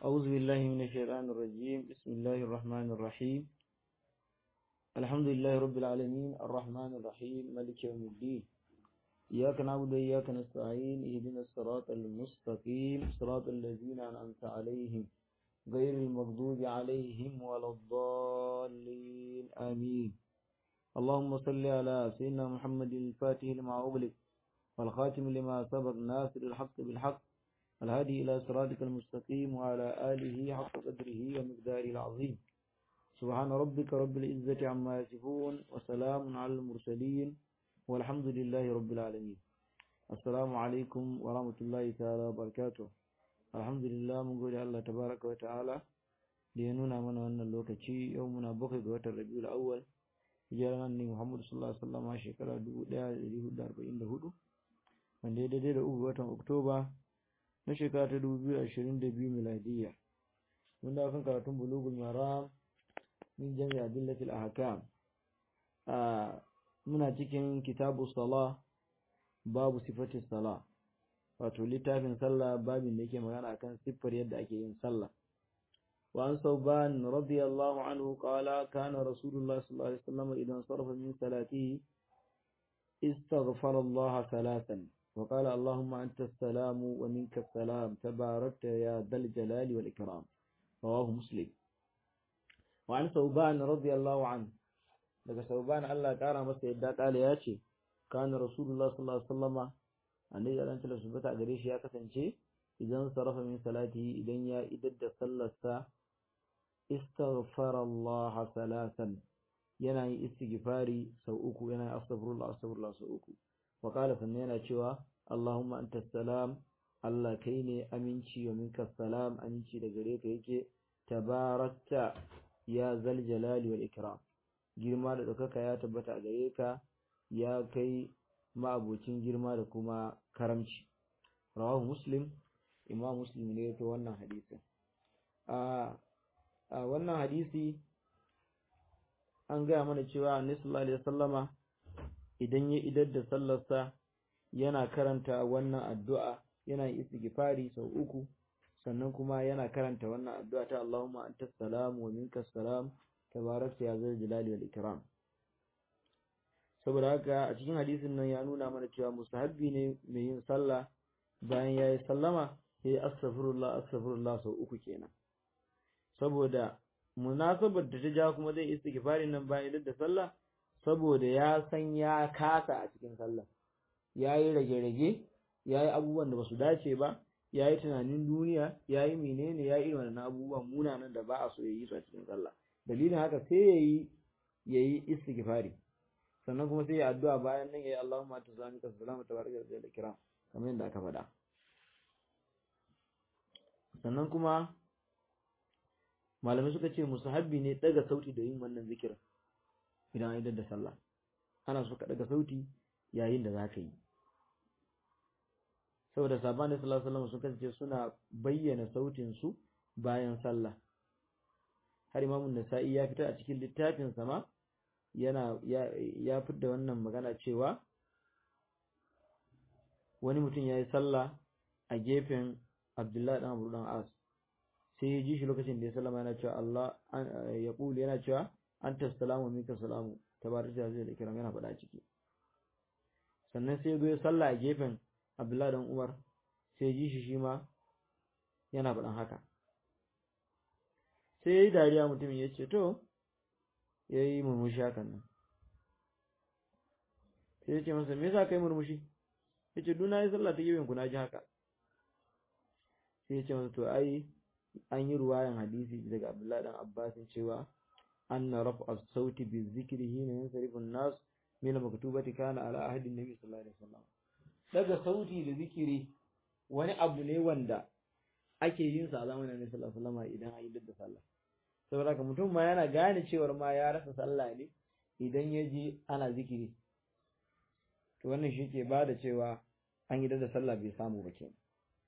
أعوذ بالله من الشيطان الرجيم بسم الله الرحمن الرحيم الحمد لله رب العالمين الرحمن الرحيم مالك يوم الدين إياك نعبد وإياك نستعين اهدنا الصراط المستقيم صراط الذين أنعمت عليهم غير المغضوب عليهم ولا الضالين آمين اللهم صل على سيدنا محمد الفاتح لما أغلق والخاتم لما سبق ناصر الحق بالحق الهادي إلى صراطك المستقيم وعلى آله حق قدره ومقداره العظيم سبحان ربك رب العزة عما يصفون وسلام على المرسلين والحمد لله رب العالمين السلام عليكم ورحمة الله تعالى وبركاته الحمد لله من قول الله تبارك وتعالى لينونا من أن اللوكتي يومنا بقي قوة الربيع الأول hijirar ne Muhammadu sallallahu alaihi wasallam a shekara 1444 wanda ya daidai da uku watan Oktoba na shekara ta 2022 miladiyya wanda kan karatun bulugul maram min jami'a adillatil ahkam a muna cikin kitabu sala babu sifati sala wato littafin sallah babin da yake magana akan siffar yadda ake yin sallah وعن ثوبان رضي الله عنه قال كان رسول الله صلى الله عليه وسلم إذا انصرف من صلاته استغفر الله ثلاثا وقال اللهم أنت السلام ومنك السلام تباركت يا ذا الجلال والإكرام رواه مسلم وعن ثوبان رضي الله عنه daga sauban Allah kara masa yadda kala ya ce kana rasulullah sallallahu alaihi wasallama annabi Allah ta subata gare shi ya kasance idan sarafa min salati idan ya idar da sallarsa istaghfara Allah salatan yana yin istighfari sau uku yana yin astaghfirullah astaghfirullah sau uku wa qala sannan yana cewa Allahumma anta salam Allah kai ne aminci wa minka salam aminci da gare ka yake tabarakta ya zal jalali wal ikram girma da ɗaukaka ya tabbata a gare ka ya kai ma'abocin girma da kuma karamci rawahu muslim imam muslim ne to wannan hadisin a wannan hadisi an gaya mana cewa annabi sallallahu alaihi wasallama idan ya idar da sallarsa yana karanta wannan addu'a yana istighfari sau uku sannan kuma yana karanta wannan addu'a ta Allahumma antas salam wa minkas salam tabarakta ya zal jalali wal ikram saboda haka a cikin hadisin nan ya nuna mana cewa mustahabbi ne mai yin sallah bayan yayi sallama sai astaghfirullah astaghfirullah sau uku kenan saboda munasabar da ta ja kuma zai istighfarin nan bayan da sallah saboda ya san ya kasa a cikin sallah yayi rage-rage yayi abubuwan da basu dace ba yayi tunanin duniya yayi menene yayi irin wannan abubuwan munanan da ba a so yayi su a cikin sallah dalilin haka sai yayi yayi istighfari sannan kuma sai ya addu'a bayan nan yayi Allahumma tazamika salamu tabaraka da kiram kamar yadda aka faɗa sannan kuma malamai suka ce musahabbi ne daga sauti da yin wannan zikirin idan an idar da sallah ana so ka daga sauti yayin da zaka yi saboda sabon da sallallahu alaihi wasallam sun kasance suna bayyana sautin su bayan sallah har imamun nasa'i ya fitar a cikin littafin sama yana ya ya fitar wannan magana cewa wani mutum ya yi sallah a gefen Abdullahi dan Abu dan As sai ya ji shi lokacin da ya sallama yana cewa Allah ya kuli yana cewa anta salamu minka salamu tabaraka zai da kiram yana faɗa ciki sannan sai ya zo ya sallah a gefen Abdullahi dan Umar sai ya ji shi shi ma yana faɗan haka sai ya yi dariya mutumin ya ce to ya yi murmushi hakan nan sai ya ce masa me yasa kai murmushi ya ce duna yi sallah ta gefen ku na ji haka sai ya ce masa to ai an yi ruwayan hadisi daga Abdullahi dan Abbas cewa anna raf'a sauti bi zikri hina yansarifu an-nas min maktubati kana ala ahdi nabi sallallahu alaihi wasallam daga sauti da zikiri wani abu ne wanda ake yin sa a zamanin Annabi sallallahu alaihi wasallam idan an yi da sallah saboda haka mutum ma yana gane cewar ma ya rasa sallah ne idan ya je ana zikiri to wannan shi ke bada cewa an yi da sallah bai samu ba kenan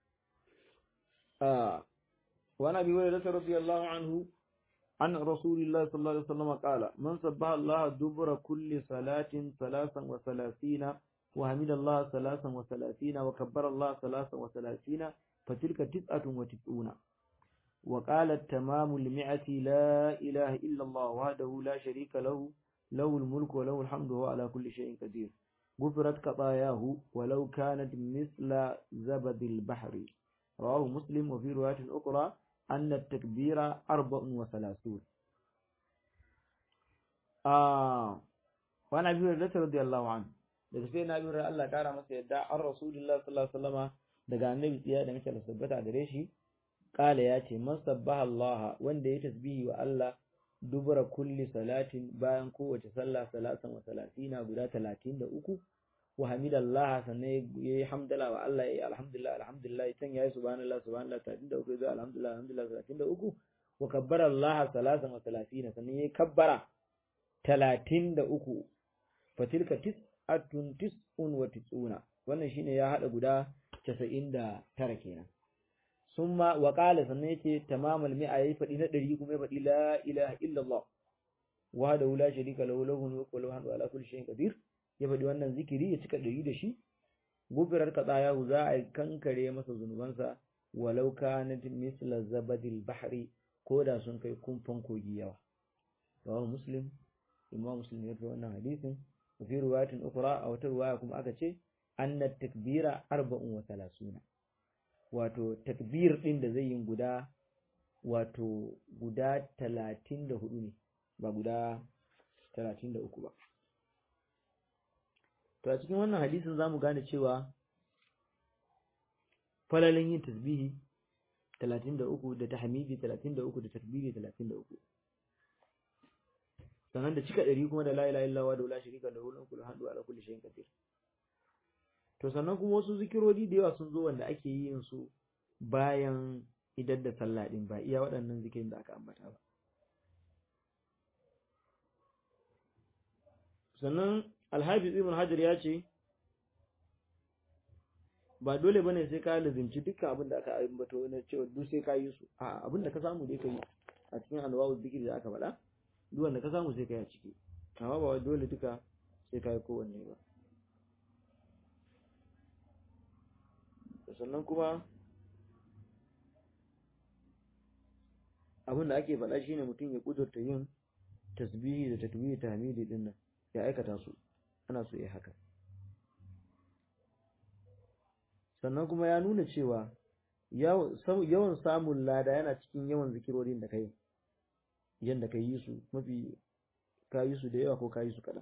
وعن ابي هريره رضي الله عنه عن رسول الله صلى الله عليه وسلم قال من سبح الله دبر كل صلاة ثلاثا وثلاثين وحمد الله ثلاثا وثلاثين وكبر الله ثلاثا وثلاثين فتلك تسعة وتسعون وقال التمام المئة لا إله إلا الله وحده لا شريك له له الملك وله الحمد وهو على كل شيء قدير غفرت خطاياه ولو كانت مثل زبد البحر رواه مسلم وفي رواية أخرى أن التكبير أربع وثلاثون آه وأنا أبي هريرة رضي الله عنه daga sai na bi Allah kara masa yadda an Rasulullah sallallahu alaihi wasallama daga annabi tsiya da muke tabbata gare shi kala ya ce man sabbaha Allah wanda ya tasbihi wa Allah dubura kulli salatin bayan kowace sallah salatan wa salatina guda talatin da uku wa hamidallah sannan ya yi hamdala wa Allah ya yi alhamdulillah alhamdulillah can ya yi subhanallah subhanallah talatin da uku ya alhamdulillah alhamdulillah talatin da uku wa kabbara Allah salatan wa salatina sannan ya yi kabbara talatin da uku fatilka tis'atun tis'un wa tis'una wannan shine ya hada guda casa'in da tara kenan summa wa qala sannan yace tamamal mi'a yayi fadi na 100 kuma ya fadi la ilaha illa Allah wahdahu la sharika lahu lahu mulku wa lahu hamdu ala kulli shay'in qadir ya fadi wannan zikiri ya cika 100 da shi gufirar kadaya za a kankare masa zunubansa walau kanat misla zabadil bahri ko da sun kai kumfan kogi yawa rawahu muslim imam muslim ya rawaito wannan hadisin fi riwayatin ukhra a wata riwaya kuma aka ce anna takbira arba'un wa thalathuna wato takbir ɗin da zai yi guda wato guda talatin da hudu ne ba guda talatin da uku ba to a cikin wannan hadisin za mu gane cewa falalin yin tasbihi talatin da uku da tahmidi talatin da uku da takbiri talatin da uku sannan da cika ɗari kuma da la ilaha illallah da la sharika lahu lahu hamdu ala kulli shay'in qadir to sannan kuma wasu zikirori da yawa sun zo wanda ake yin su bayan idar da sallah din ba iya waɗannan zikirin da aka ambata ba sannan alhafiz ibn hajar ya ce ba dole bane sai ka lazimci dukkan abin da aka ambato na cewa duk sai ka yi su a abin da ka samu dai ka yi a cikin anwawu zikiri da aka faɗa duk wanda ka samu sai ka yi a ciki amma ba dole duka sai ka yi kowanne ba sannan kuma abin da ake faɗa shine mutum ya kudurta yin tasbihi da takbiri ta hamidi din nan ya aikata su ana so ya haka sannan kuma ya nuna cewa yawan samun lada yana cikin yawan zikirorin da kai yadda ka yi su mafi ka yi su da yawa ko ka yi su kaɗan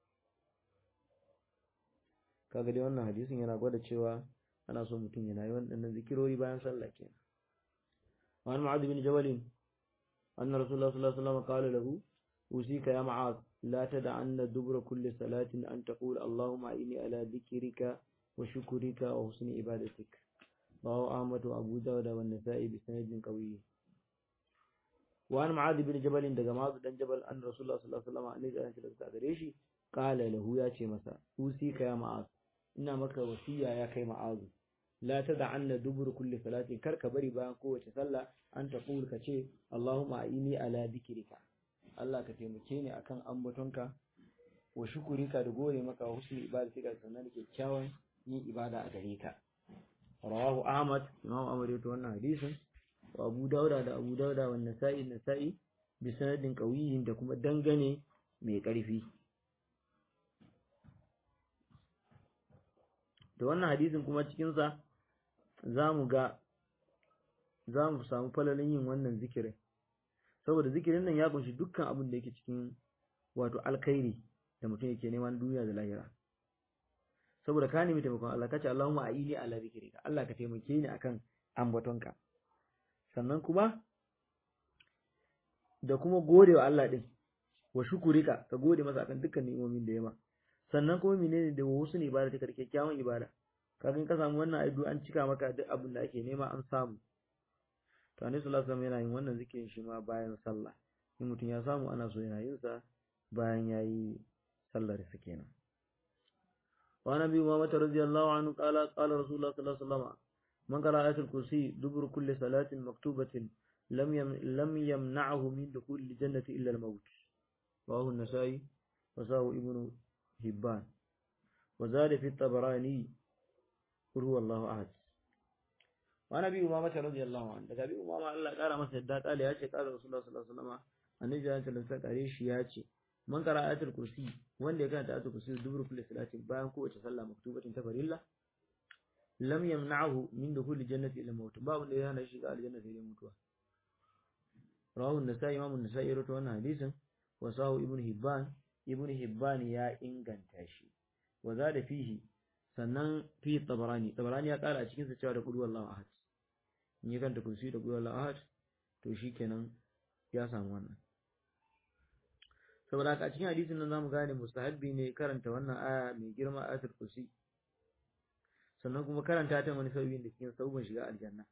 kaga dai wannan hadisin yana gwada cewa ana so mutum yana yi waɗannan zikirori bayan sallah kenan وعن معاذ بن جبل أن رسول الله صلى الله عليه وسلم قال له أوصيك يا معاذ لا تدعن دبر كل صلاة أن تقول اللهم أعني على ذكرك وشكرك وحسن عبادتك رواه أحمد وأبو داود والنسائي بسند قوي وعن معاذ بن جبل دغ معاذ بن جبل أن رسول الله صلى الله عليه وسلم أن يجعل غريشي قال له يا ce masa أوصيك يا معاذ ina maka wasiya ya kai ma'azu la tad'anna dubur kulli salatin karka bari bayan kowace sallah an taqul ka ce Allahumma aini ala dhikrika Allah ka taimake ni akan ambatonka wa shukurika da gore maka husni ibadatika sannan da kyakkyawan yin ibada a gare ka rawahu Ahmad Imam Ahmad ya wannan hadisin wa Abu Dauda da Abu Dauda wa Nasa'i Nasa'i bi sanadin qawiyin da kuma dangane mai ƙarfi da wannan hadisin kuma cikinsa za mu ga za mu samu falalin yin wannan zikirin saboda zikirin nan ya kunshi dukkan abin da yake cikin wato alkhairi da mutum yake neman duniya da lahira saboda ka nemi taimakon Allah ka ce Allahumma a'ini ala zikrika Allah ka taimake ni akan ambatonka sannan kuma da kuma gode wa Allah din wa shukurika ka gode masa akan dukkan ni'imomin da ya ma sannan kuma menene da wasu ne ibada take kyakkyawan ibada kafin ka samu wannan aidu an cika maka duk abin da ake nema an samu to annabi sallallahu alaihi wasallam yana yin wannan zikirin shi ma bayan sallah in mutum ya samu ana so yana yin sa bayan yayi sallar sa kenan wa nabi Muhammad radiyallahu anhu qala qala rasulullah sallallahu alaihi wasallam man qala ayatul kursi dubur kulli salatin maktubatin lam yam lam yamna'hu min dukhul jannati illa al-maut rawahu an-nasa'i wa sahu ibnu hibban wa zada fi at-tabarani qul huwallahu ahad wa nabi umama ta radiyallahu anhu daga bi umama Allah ya kara masa yadda kale ya ce kala rasulullah sallallahu alaihi wasallam annabi ya ce kare shi ya ce man qara ayatul kursi wanda ya karanta ayatul kursi dubur kulli salatin bayan kowace sallah maktubatin ta farilla lam yamna'hu min dukhul jannati ila maut babu da ya hana shi ga aljanna sai mutuwa rawahu an-nasai imam an-nasai rawaito wannan hadisin wa sahu ibn hibban ibn hibban ya inganta shi wa zada fihi sannan fi tabarani tabarani ya kara a cikin sa cewa da qul wallahu ahad in ya kanta kursi da qul wallahu ahad to shikenan ya samu wannan saboda haka a cikin hadisin nan zamu gane mustahabbi ne karanta wannan aya mai girma ayatul kursi sannan kuma karanta ta wani sauyin da cikin sabon shiga aljanna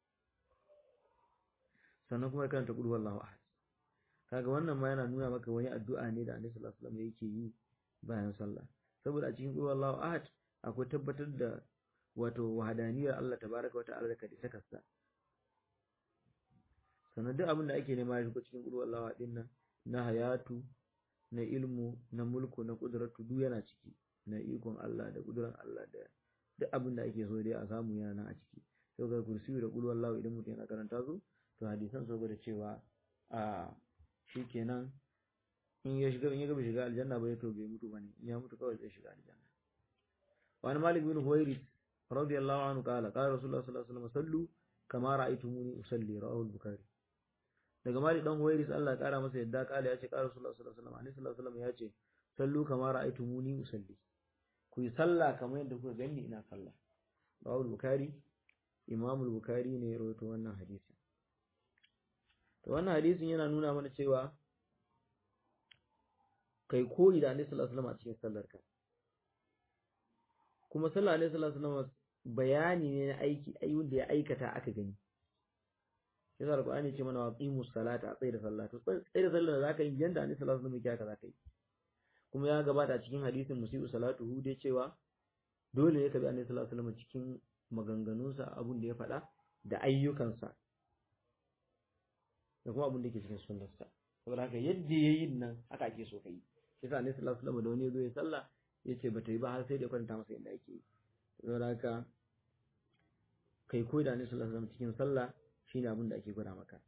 sannan kuma karanta qul wallahu ahad kaga wannan ma yana nuna maka wani addu'a ne da Annabi sallallahu alaihi wasallam yake yi bayan sallah saboda a cikin qul wallahu ahad akwai tabbatar da wato wahadaniyar Allah tabaraka wa ta'ala da kadi sakarsa sannan duk abin da ake nema ya shigo cikin qul wallahu ahad din nan na hayatu na ilmu na mulku na kudratu duk yana ciki na ikon Allah da kuduran Allah da duk abin da ake so dai a samu yana nan a ciki sai ga kursi da qul wallahu idan mutum yana karanta su to hadisan so da cewa a shikenan in ya shiga in ya gaba shiga aljanna bai to bai mutu bane in ya mutu kawai zai shiga aljanna wa an malik bin huwairis radiyallahu anhu qala qala rasulullah sallallahu alaihi wasallam sallu kama ra'aytumuni usalli rawahu al-bukhari daga malik dan huwairis Allah ya kara masa yadda kala ya ce qala rasulullah sallallahu alaihi wasallam annabi sallallahu alaihi wasallam ya ce sallu kama ra'aytumuni usalli ku yi sallah kamar yadda kuka gani ina sallah rawahu al-bukhari imam al-bukhari ne ya rawaito wannan hadisi to wannan hadisin yana nuna mana cewa kai koyi da Annabi sallallahu alaihi wasallam a cikin sallarka kuma sallar Annabi sallallahu alaihi wasallam bayani ne na aiki ayyun da ya aikata aka gani yasa alqur'ani ce mana waqimus salata a tsaye da sallah to tsaye da sallar da zaka yi yanda Annabi sallallahu alaihi wasallam ya zaka yi kuma ya gabata a cikin hadisin musiu salatuhu dai cewa dole ne ka bi Annabi sallallahu alaihi wasallam cikin maganganunsa abun da ya faɗa da ayyukansa da kuma abin da ke cikin sunnarsa saboda haka yadda ya yi nan haka ake so ka yi shi sa ne sallallahu alaihi da wani ya zo ya sallah ya ce ba ta yi ba har sai da ya kwanta masa yadda ake yi saboda haka kai koyi da ne sallallahu alaihi cikin sallah shine abin da ake gwada maka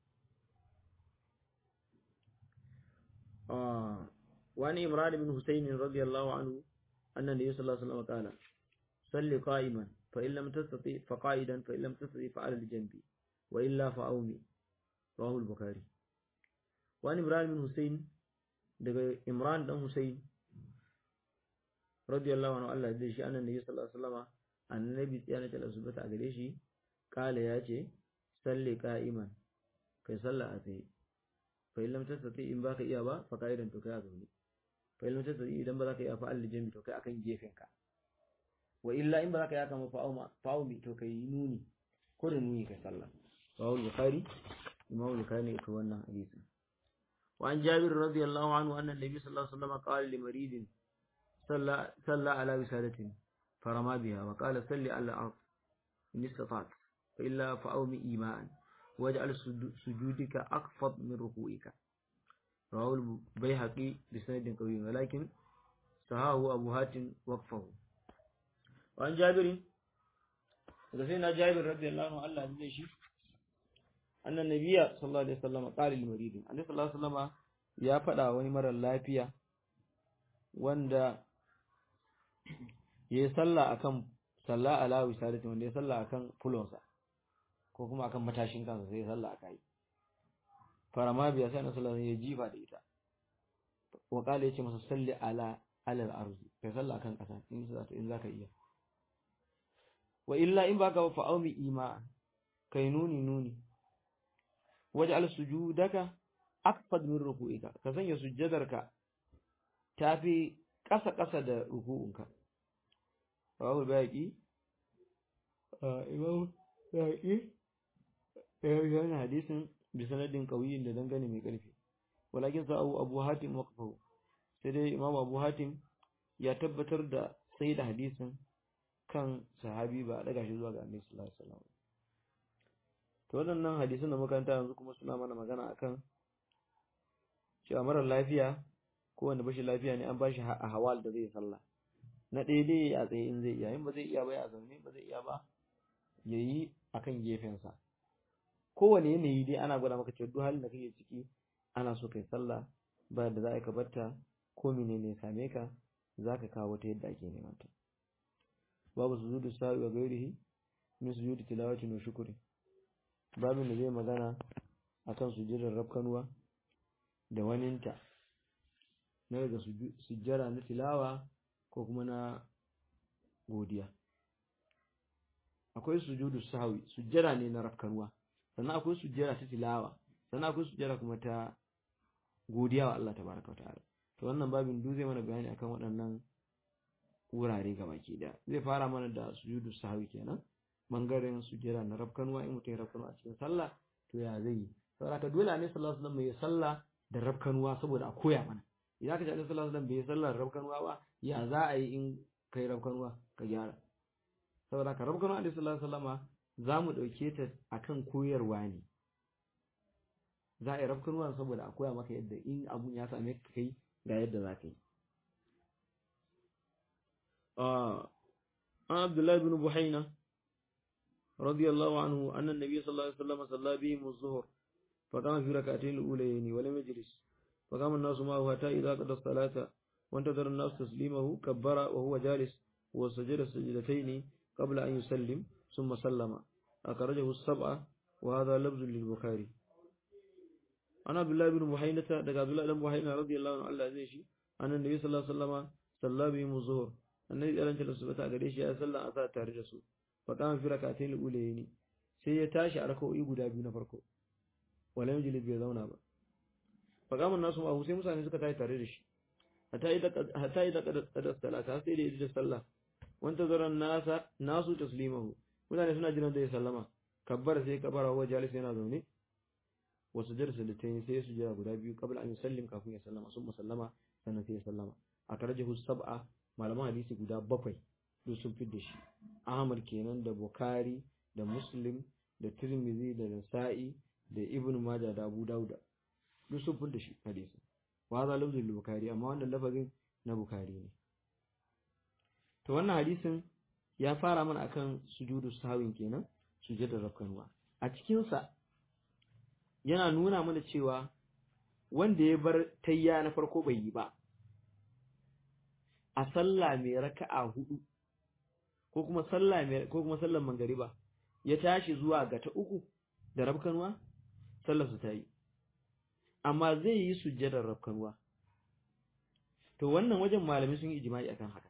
wani imran bin husayn radiyallahu anhu annan da sallallahu alaihi wasallam kala salli qa'iman fa in lam tastati fa qa'idan fa in lam tastati fa ala al-janbi wa illa fa awmi rawahu al-bukhari wani ibrahim bin husayn daga imran dan husayn radiyallahu anhu Allah da shi annabi sallallahu alaihi wasallam annabi tsiyana ta subata a gare shi kala ya ce salli qa'iman kai salla a tsaye fa in lam tastati in baka iya ba fa qa'idan to kai a zaune fa in lam tastati idan ba za ka iya fa al-jambi to kai akan gefen ka wa illa in ba za ka iya kama fa'uma fa'umi to kai nuni ko da nuni kai sallah rawahu al-bukhari imam al-bukhari ne ko wannan hadisi wa an jabir radiyallahu anhu anna nabi sallallahu alaihi wasallam qala li maridin salla salla ala wisadatin farama biha wa qala salli ala al-ard in istata'ta fa illa fa'umi iman waj'al sujudika aqfad min ruku'ika rawahu al-bayhaqi bi sanadin qawi walakin sahahu abu hatim waqfahu wa an jabir daga sai na jabir radiyallahu anhu Allah ya shi annan nabiya sallallahu alaihi wasallam qala lil marid annabi sallallahu alaihi wasallam ya faɗa wani mara lafiya wanda yayi sallah akan sallah ala wisadati wanda ya sallah akan fulonsa ko kuma akan matashin kansa sai ya sallah akai farama biya sai annabi sallallahu alaihi wasallam ya jifa da ita wa qala yace masa salli ala ala al-ardi kai sallah akan kasa in za in zaka iya wa illa in baka fa aumi ima kai nuni nuni waj'al sujudaka akfad min ruku'ika ka sanya sujjadarka tafi ƙasa ƙasa da ruku'unka rawahu bayaqi imam bayaqi yana hadisin bi sanadin qawiyin da dangane mai ƙarfi walakin sa abu hatim waqfahu sai dai imam abu hatim ya tabbatar da sai da hadisin kan sahabi ba a daga shi zuwa ga annabi sallallahu alaihi wasallam to waɗannan hadisan da makaranta yanzu kuma suna mana magana akan cewa marar lafiya ko wanda bashi lafiya ne an bashi a hawal da zai sallah na ɗaya dai a tsaye in zai iya in ba zai iya ba ya zaune ba zai iya ba yayi akan gefensa kowane yanayi dai ana gwada maka cewa duk halin da kake ciki ana so kai sallah ba da za ka barta ko menene ya same ka za ka kawo ta yadda ake neman ta babu sujudu sa'i wa gairihi min sujudi tilawati wa shukri babin da zai magana akan sujudar rabkanuwa da waninta na daga sujjara na tilawa ko kuma na godiya akwai sujudu sahwi sujjara ne na rabkanuwa sannan akwai sujjara ta tilawa sannan akwai sujjara kuma ta godiya wa Allah tabaraka wa ta'ala to wannan babin duk zai mana bayani akan waɗannan wurare gabaki daya zai fara mana da sujudu sahwi kenan bangaren sujjara na rabkanuwa in mutum ya rabkanuwa a cikin sallah to ya zai yi saboda dole ne sallallahu alaihi wasallam ya sallah da rabkanuwa saboda a koya mana idan ka ji annabi sallallahu alaihi wasallam bai sallah da rabkanuwa ba ya za a yi in kai rabkanuwa ka gyara saboda ka rabkanuwa annabi sallallahu alaihi wasallama za mu ɗauke ta akan koyarwa ne za a yi rabkanuwa saboda a koya maka yadda in abun ya same ka kai ga yadda za ka yi an abdullahi bin buhaina radiyallahu anhu annan nabi sallallahu alaihi wasallam salla bihim az-zuhr فقام في ركعتين الأوليين ولم يجلس فقام الناس معه حتى إذا قضى الصلاة وانتظر الناس تسليمه كبر وهو جالس وسجد السجدتين قبل أن يسلم ثم سلم أخرجه السبعة وهذا لفظ للبخاري أنا عبد الله بن محينة دقى عبد الله بن محينة رضي الله عنه الله عزيزي أن النبي صلى الله عليه وسلم صلى بهم الظهر النبي صلى الله عليه وسلم قديش يا صلى أتى تارجسو فقام في ركعتين الأوليين سيتاشي أركو يقول أبي نفركو wala yajlis bai zauna ba fa kaman nasu ma sai mutane suka tayi tare da shi hatta idza hatta idza qada salata sai da idda sallah wanta zaran nasa nasu taslimahu mutane suna jiran da ya sallama kabbar sai kabara wa jalis yana zaune wa sujjar sallatayn sai su jira guda biyu qabla an yusallim kafin ya sallama sun musallama sannan sai ya sallama a karjahu sab'a malaman hadisi guda bakwai duk sun fi da shi Ahmad kenan da Bukhari da Muslim da Tirmidhi da Nasa'i da Ibn Majah da Abu Dawud duk sun fi da shi hadisi wa za lafzul Bukhari amma wannan lafazin na Bukhari ne to wannan hadisin ya fara mana akan sujudu sahwin kenan sujudar rakkanwa a cikin sa yana nuna mana cewa wanda ya bar tayya na farko bai yi ba a sallah mai raka'a hudu ko kuma sallah mai ko kuma sallar mangariba ya tashi zuwa ga ta uku da rabkanwa sallar su tayi amma zai yi sujjadar rabkanwa to wannan wajen malami sun yi ijma'i akan haka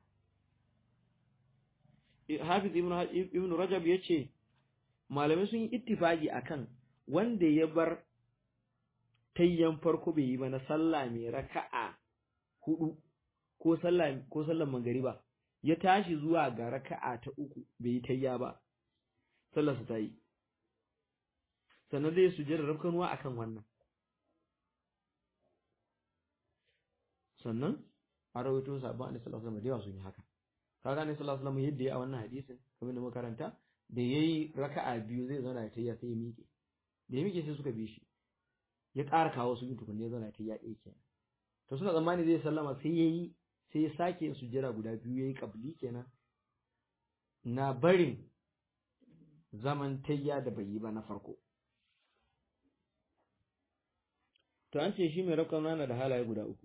Hafiz ibn ibn Rajab yace malamai sun yi ittifaqi akan wanda ya bar tayyan farko bai yi ba na sallah mai raka'a hudu ko sallah ko sallar magariba ya tashi zuwa ga raka'a ta uku bai yi tayya ba sallar sa tayi sannan zai sujjada rabkanuwa akan wannan sannan a rawaito sabon annabi sallallahu alaihi wasallam da yawa sun yi haka kaga annabi sallallahu alaihi wasallam yadda ya a wannan hadisin kamar da muka karanta da yayi raka'a biyu zai zauna ta ya sai ya miƙe da ya miƙe sai suka bi shi ya ƙara kawo su tukunne ya zauna ta ya ɗaya kenan to suna tsammani zai sallama sai yayi sai ya sake yin sujjada guda biyu yayi qabli kenan na barin zaman tayya da bai yi ba na farko to an ce shi mai rakon na da halaye guda uku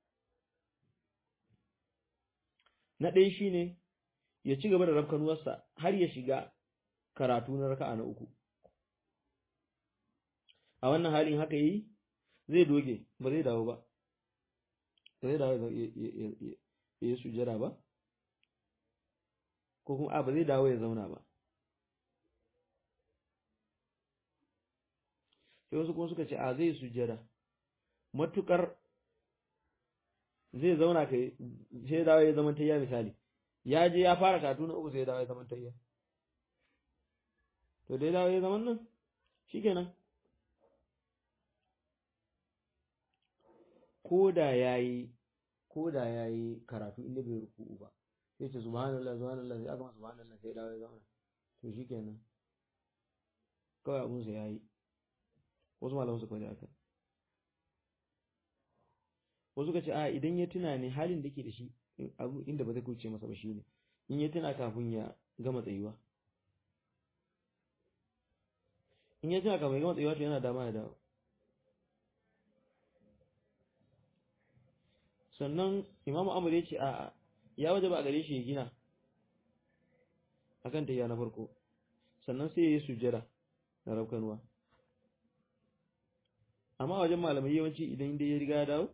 na ɗaya shine ya ci gaba da rafkanuwarsa har ya shiga karatu na raka'a na uku a wannan halin haka yi zai doge ba zai dawo ba ba zai dawo ya yi sujjara ba ko kuma a ba zai dawo ya zauna ba sai wasu kuma suka ce a zai sujjara matukar zai zauna kai sai dawo ya zama tayya misali ya je ya fara karatu na uku sai dawo ya zama tayya to dai dawo ya zama nan shikenan koda yayi koda yayi karatu inda bai ruku'u ba sai ce subhanallah subhanallah sai aka ma subhanallah sai dawo ya zama to shikenan kawai abun sa yayi wasu malaman su kwaje aka wasu ka ce a idan ya tuna ne halin da ke da shi abu inda ba zai kuce masa ba shine in ya tuna kafin ya gama tsayuwa in ya tuna kamar gama tsayuwa to yana dama ya dawo sannan imamu amur ya ce a ya waje ba a gare shi ya gina akan tayya na farko sannan sai ya yi sujjada na raukanuwa amma wajen malamai yawanci idan inda ya riga ya dawo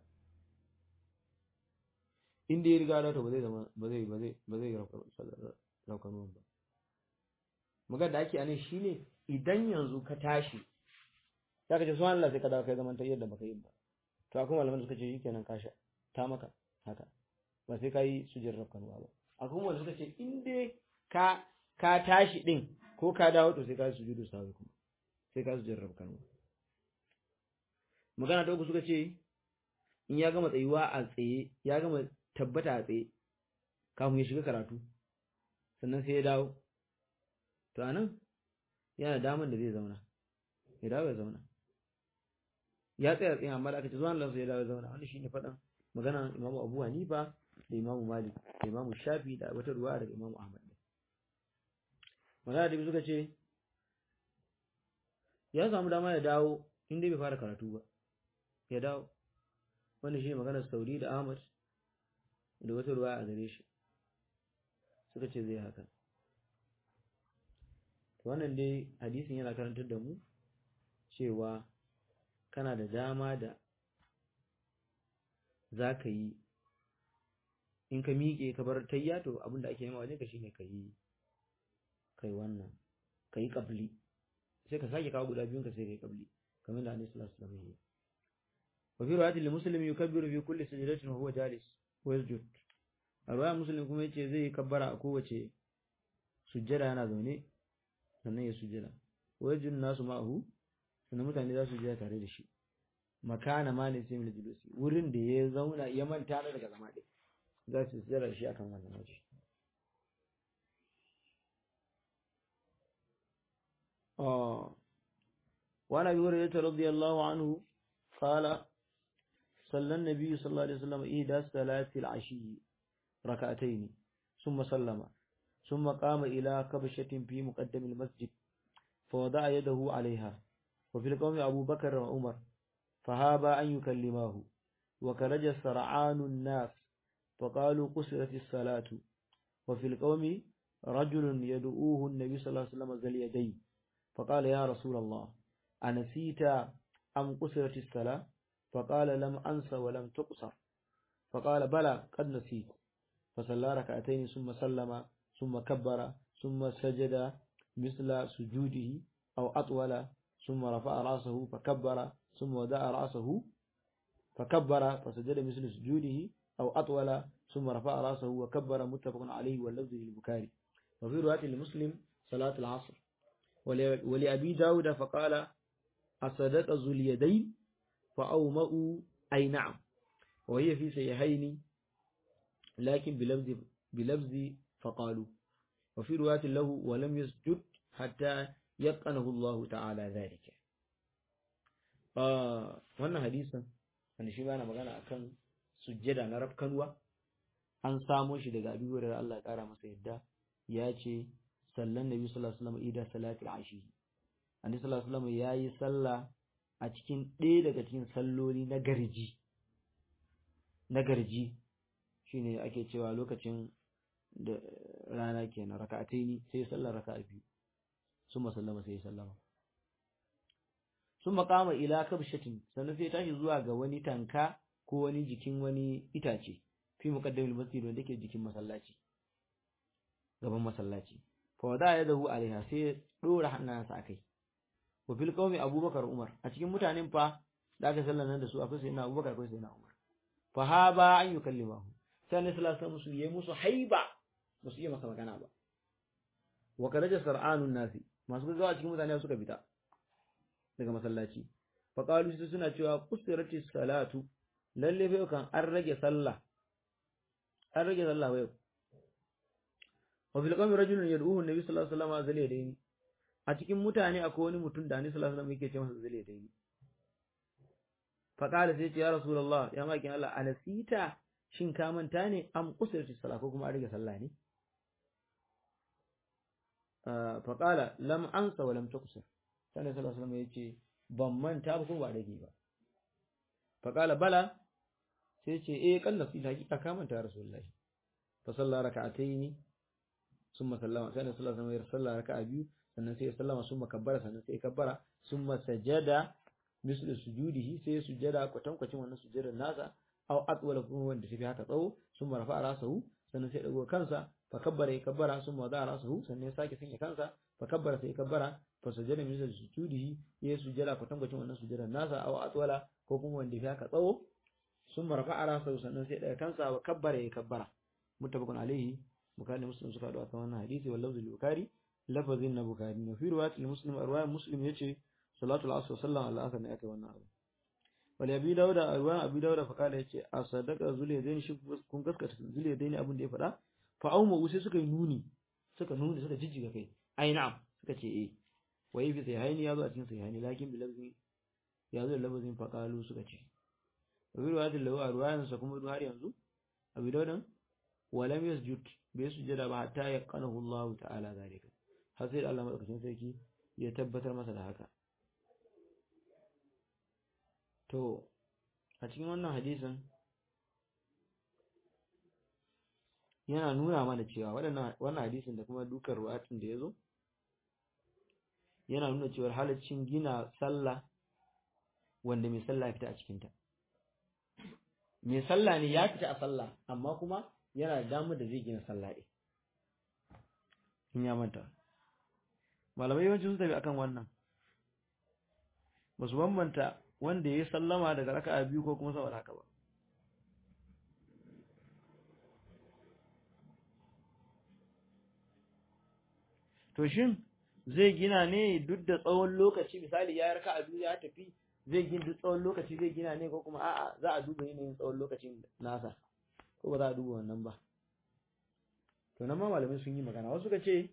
inda ya riga ya dawo to ba zai zama ba zai ba zai ba zai raukanuwan ba magana da ake anan shine idan yanzu ka tashi za ka ce suwan Allah sai ka dawo kai zaman ta yadda baka yi ba to akwai malaman da suka ce shikenan ka sha ta maka haka ba sai ka yi sujjar raukanuwa ba akwai wanda suka ce in dai ka ka tashi din ko ka dawo to sai ka yi sujudu sawi kuma sai ka sujjar raukanuwa magana ta uku suka ce in ya gama tsayuwa a tsaye ya gama tabbata a tsaye kafin ya shiga karatu sannan sai ya dawo to anan yana daman da zai zauna ya dawo ya zauna ya tsaya tsaye amma da aka ce zuwan lansa ya dawo ya zauna wani shine faɗan magana imamu abu hanifa da imamu malik da imamu shafi da wata ruwa daga imamu ahmad magana da suka ce ya samu dama ya dawo inda bai fara karatu ba ya dawo wanda shi maganar sauri da ahmad da wata ruwa a gare shi suka ce zai haka wannan dai hadisin yana karantar da mu cewa kana da dama da za ka yi in ka miƙe ka bar tayya to abinda ake nema wajen ka shine ka yi kai wannan ka yi ƙabli sai ka sake kawo guda biyun ka sai ka yi ƙabli kamar da annabi sallallahu alaihi wasallam ya yi وفي رواية لمسلم يكبر في كل سجدة وهو جالس ويسجد الرواية مسلم كما يتي زي كبر أكوة سجدة أنا ذوني sannan ya sujjada wajin nasu ma'ahu sannan mutane za su sujjada tare da shi makana ma ne sai julusi wurin da ya zauna ya manta da daga zama ɗaya za su sujjada shi akan wannan waje وعن ابي هريره رضي الله عنه قال صلى النبي صلى الله عليه وسلم إحدى صلاة العشي ركعتين ثم سلم ثم قام إلى كبشة في مقدم المسجد فوضع يده عليها وفي القوم أبو بكر وعمر فهابا أن يكلماه وكرج سرعان الناس فقالوا قصرت الصلاة وفي القوم رجل يدعوه النبي صلى الله عليه وسلم ذا اليدين فقال يا رسول الله أنسيت أم قصرت الصلاة فقال لم أنس ولم تقصر فقال بلى قد نسيت فصلى ركعتين ثم سلم ثم كبر ثم سجد مثل سجوده أو أطول ثم رفع رأسه فكبر ثم ودع رأسه فكبر فسجد مثل سجوده أو أطول ثم رفع رأسه وكبر متفق عليه واللفظ للبكاري وفي رواية لمسلم صلاة العصر ولأبي داود فقال أصدق ذو اليدين فأومأوا أي نعم وهي في سيحين لكن بلفظ بلفظ فقالوا وفي رواية له ولم يسجد حتى يقنه الله تعالى ذلك wannan hadisin wanda shi bana magana akan sujjada na rafkanwa an samo shi daga Abi Hurairah Allah ya kara masa yadda ya ce sallan Nabi sallallahu alaihi wasallam ida salatul ashi Annabi sallallahu alaihi wasallam yayi sallah a cikin ɗaya daga cikin salloli na garji na garji shine ake cewa lokacin da rana kenan raka'ataini sai sallar raka'a biyu summa sallama sai sallama summa qama ila kabshatin sannan sai tashi zuwa ga wani tanka ko wani jikin wani itace fi muqaddamil masjid wanda ke jikin masallaci gaban masallaci fa wada yadahu alaiha sai dora hannansa akai wa fil qaumi abubakar umar a cikin mutanen fa da aka sallar nan da su akwai sayyidina abubakar akwai sayyidina umar fa haba an yukallimahu sai annabi sallallahu alaihi wasallam yayi musu haiba ba su iya masa magana ba wa karaja sar'anun nasi masu gaggawa a cikin mutane suka fita daga masallaci fa qalu su suna cewa qusirati salatu lalle fa kan an rage sallah an rage sallah wa yau wa fil qawmi rajulun yad'uhu an-nabi sallallahu alaihi wasallam zaliya dayni a cikin mutane akwai wani mutum da annabi sallallahu alaihi wasallam yake ce masa zaliya dayni fa qala sai ce ya rasulullah ya makin Allah alasita shin ka manta ne am qusirati salat ko kuma an rage sallah ne fa qala lam ansa wa lam tuqsir sai Annabi sallallahu alaihi wasallam ya ce ban manta ba ko ba rage ba fa qala bala sai ce eh kan nasu hakika ka manta rasulullahi fa salla raka'ataini summa sallama sai Annabi sallallahu alaihi wasallam ya salla raka'a biyu sannan sai ya sallama summa kabbara sannan sai ya kabbara summa sajada mislu sujudihi sai ya sujada kwatankwacin wannan sujudar nasa aw atwala kuma wanda tafi haka tsawo summa rafa'a rasahu sannan sai ya dago kansa fa kabbara ya kabbara summa wada'a rasahu sannan ya sake sanya kansa fa kabbara sai ya kabbara fa sajada mislu sujudihi ya sujada kwatankwacin wannan sujudar nasa aw atwala ko kuma wanda tafi haka tsawo summa rafa'a rasahu sannan sai ya daga kansa wa kabbara ya kabbara muttafaqun alaihi bukhari muslim suka hadu akan wannan hadisi wal lafzul bukhari lafazin na bukhari ne fi riwayat muslim riwayat muslim yace salatu al-asr sallan al-asr ne aka wannan abu wal abi dauda riwayat abi dauda fa kala yace a sadaka zuliyadain shi kun gaskata zuliyadain abin da ya faɗa fa auma sai suka yi nuni suka nuni suka jijjiga kai ai na'am suka ce eh wai fi sai hayni yazo a cikin sai hayni lakin bi lafzin yazo da lafazin fa kalu suka ce riwayat lahu a riwayan sa kuma har yanzu abi daudan walam yasjud bai sujada ba hatta yaqanahu Allah ta'ala zalika har sai Allah madaukakin sarki ya tabbatar masa da haka to a cikin wannan hadisin yana nuna mana cewa waɗannan wannan hadisin da kuma dukkan ruwatin da yazo yana nuna cewa halaccin gina sallah wanda mai sallah ya fita a cikinta mai sallah ne ya fita a sallah amma kuma yana da damar da zai gina sallah ɗin in ya manta malamai yawanci sun tafi akan wannan ba su bambanta wanda ya yi sallama daga raka'a biyu ko kuma saboda haka ba to shin zai gina ne duk da tsawon lokaci misali ya raka'a biyu ya tafi zai gina duk tsawon lokaci zai gina ne ko kuma a'a za a duba yanayin tsawon lokacin nasa ko ba za a duba wannan ba to nan ma malamai sun yi magana wasu suka ce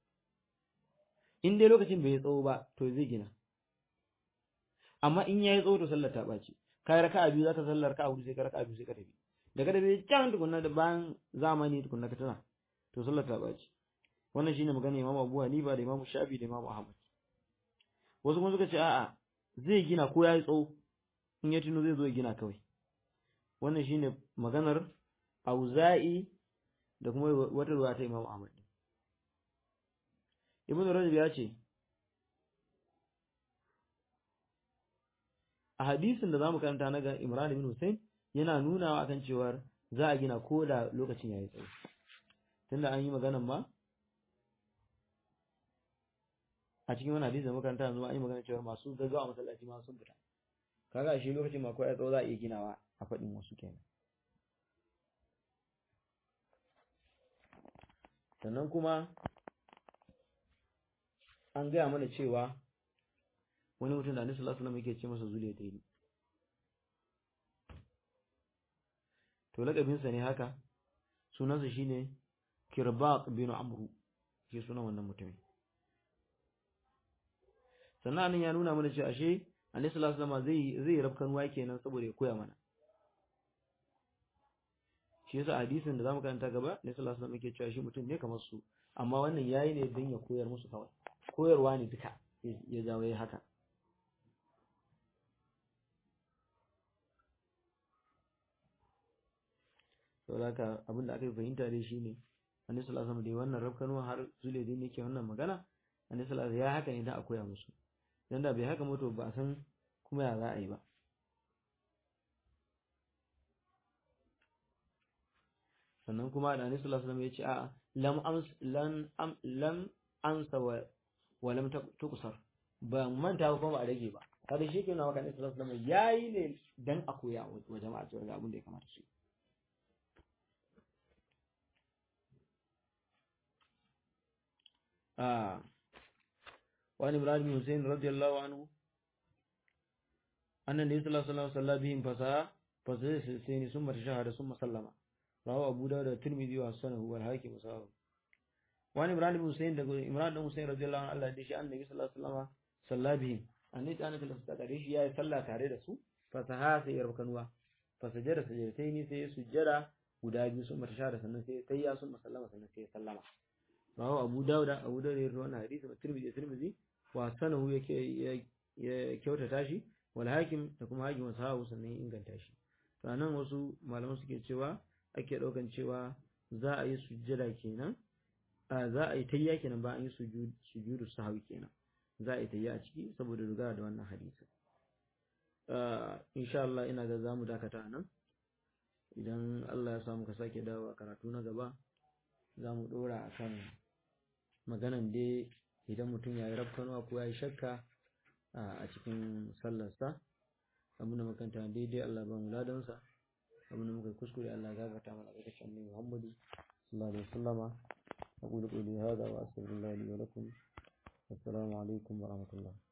in dai lokacin bai yi tsawo ba to zai gina amma in yayi tsawo to sallar ta ɓaci kai raka'a biyu zaka sallar raka'a hudu sai ka raka'a biyu sai ka tafi daga da bai can tukunna da bayan zamani tukunna ka tana to sallar ta ɓaci wannan shine magana Imam Abu Hanifa da Imam Shafi da Imam Ahmad wasu kuma suka ce a'a zai gina ko yayi tsawo in ya tuno zai zo ya gina kawai wannan shine maganar Auza'i da kuma wata ruwa ta Imam Ahmad Ibn Rajab ya ce a hadisin da zamu karanta na ga Imran ibn Hussein yana nunawa akan cewa za a gina ko da lokacin yayi tsawo tunda an yi maganan ma a cikin wani hadisi da makaranta yanzu an yi magana cewa masu gaggawa masallaci ma sun fita kaga shi lokacin ma ko ya tsawo za a iya ginawa a faɗin wasu kenan sannan kuma an gaya mana cewa wani mutum da Annabi sallallahu alaihi wasallam yake ce masa zuliya ta yi to lakabinsa ne haka sunansa shine Kirbaq bin Amru shi sunan wannan mutumin sannan ya nuna mana cewa ashe Annabi sallallahu alaihi wasallam zai zai rabkan ruwa kenan saboda ya koya mana shi yasa hadisin da zamu karanta gaba Annabi sallallahu alaihi wasallam yake cewa shi mutum ne kamar su amma wannan yayi ne don ya koyar musu kawai koyarwa ne duka ya jawo ya haka saboda haka abinda aka fahimta dai shine Annabi sallallahu alaihi wasallam dai wannan rabkanuwa har zule dai yake wannan magana Annabi sallallahu alaihi wasallam ya haka ne dan a koya musu dan da bai haka mutu ba a san kuma ya za a yi ba sannan kuma da Annabi sallallahu alaihi wasallam ya ce a'a lam ams lan am lam ansa wa wa lam tuqsar ba manta ba kuma ba a rage ba kada shi ke nawa kan Annabi sallallahu alaihi wasallam yayi ne dan a koya wa jama'a cewa ga abin da ya kamata su yi آه. وعن إبراهيم بن حسين رضي الله عنه أن النبي صلى الله عليه وسلم صلى بهم فساء فسجد سجدتين ثم تشهد ثم سلم رواه أبو داود والترمذي وحسنه والحاكم وصححه وعن إبراهيم بن حسين إمران بن حسين رضي الله عنه الله دشي أن النبي صلى الله عليه وسلم صلى بهم النبي أنا كلا ستدريش يا صلى تare da su fasaha sai yarbakanwa fasajada sajdatain sai sujjada guda biyu sun mata shahada sannan sai tayya sun sallama sannan sai sallama rawahu abu dauda abu dauda ya rawaina hadisi da tirmidhi tirmidhi wa sanahu yake ya kyautata shi wal hakim da kuma hakim wasu sannan inganta shi sannan wasu malaman suke cewa ake daukan cewa za a yi sujjada kenan za a yi tayya kenan ba an yi sujudu sahwi kenan za a yi tayya a ciki saboda dogara da wannan hadisi insha Allah ina ga zamu dakata nan idan Allah ya samu ka sake dawo karatu na gaba zamu dora akan maganan dai idan mutum ya yi rafkanuwa ko ya yi shakka a cikin sallarsa abin da makanta daidai Allah ba mu ladansa abin da muka kuskure Allah gabata mana ga kashin ne Muhammadu sallallahu alaihi wasallama aqulu qawli hadha wa astaghfirullahi li wa lakum assalamu alaikum wa rahmatullah